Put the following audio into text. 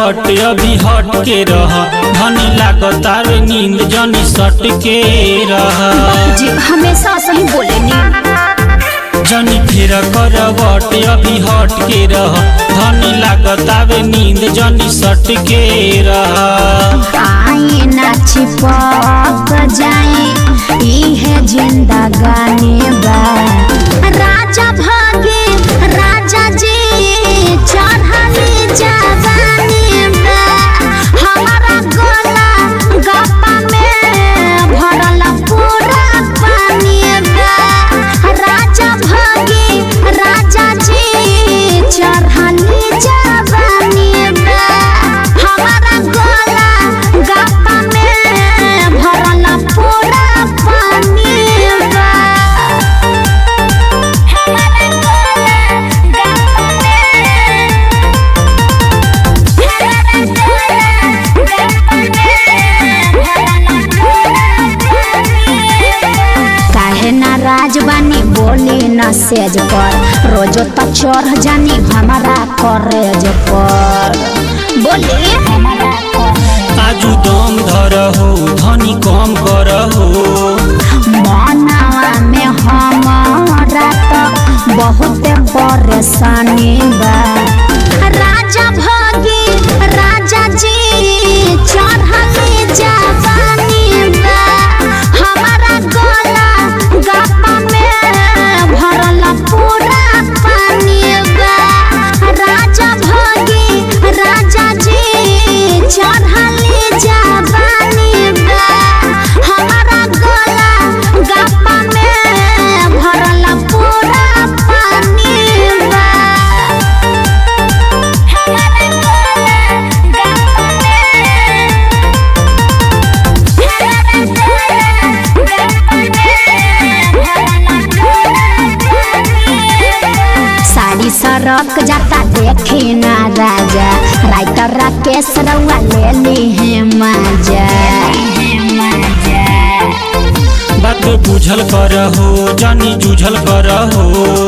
करवट अभी हट के रह धनी लागतार नींद जनी सट के रह जी हमेशा सही बोलेनी जनी फिर करवट अभी हट के रह धनी लागतावे नींद जनी सट के रह आए ना छिपक जाए इहे जिंदगानी बा राजा भागे राजा जी चढ़ली जवानी बा हमारा गला गप्पा में भरल पूरा पानी बा राजा भागे राजा जी चढ़ली जवानी बा हमारा गला गप्पा में भरल पूरा पानी बा हमारा गला गप्पा काहे ना राजवानी बोली न सेज पर रोजो तो चढ़ जानी हमारा करेज पर बोली हमारा आजू दम धर हो धनी कम कर हो मनावा में हमारा तो बहुत परेशानी बा राजा भागी राजा जी चढ़ली जवानी बा हमारा गला गप्पा में भरल पूरा पानी बा राजा भागी राजा जी चढ़ली जवानी बा हमारा गला गप्पा में भरल पूरा पानी बा हमारा गला गप्पा साड़ी सरक जाता देखी ना राजा राइटर राकेश रउआ ले ली है मजा बात बुझल कर हो जनी जूझल कर हो